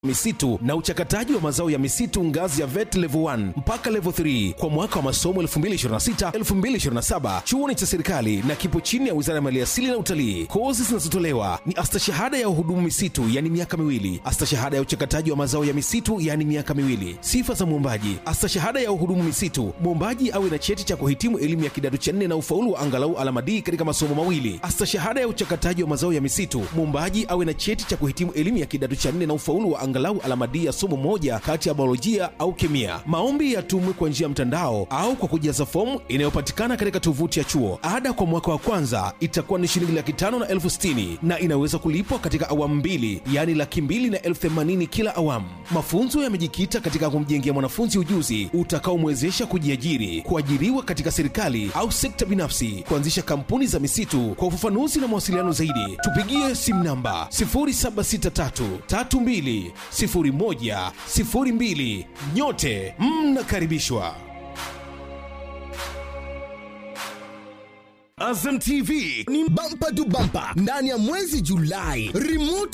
misitu na uchakataji wa mazao ya misitu ngazi ya vet level 1 mpaka level 3 kwa mwaka wa masomo 2026-2027 chuoni cha serikali na kipo chini ya wizara ya maliasili na utalii kozi zinazotolewa ni astashahada ya uhudumu misitu yani miaka miwili astashahada ya uchakataji wa mazao ya misitu yani miaka miwili sifa za mwombaji astashahada ya uhudumu misitu mwombaji awe na cheti cha kuhitimu elimu ya kidato cha nne na ufaulu wa angalau alama D katika masomo mawili astashahada ya uchakataji wa mazao ya misitu mwombaji awe na cheti cha kuhitimu elimu ya kidato cha nne na ufaulu wa angalau alama D ya somo moja kati ya biolojia au kemia. Maombi yatumwe kwa njia ya mtandao au kwa kujaza fomu inayopatikana katika tovuti ya chuo. Ada kwa mwaka wa kwanza itakuwa ni shilingi laki tano na elfu sitini na inaweza kulipwa katika awamu mbili, yaani laki mbili na elfu themanini kila awamu. Mafunzo yamejikita katika kumjengea mwanafunzi ujuzi utakaomwezesha kujiajiri, kuajiriwa katika serikali au sekta binafsi, kuanzisha kampuni za misitu. Kwa ufafanuzi na mawasiliano zaidi, tupigie simu namba 0763320102. Nyote mnakaribishwa. Azam TV ni bampa tu bampa ndani ya mwezi Julai. Remote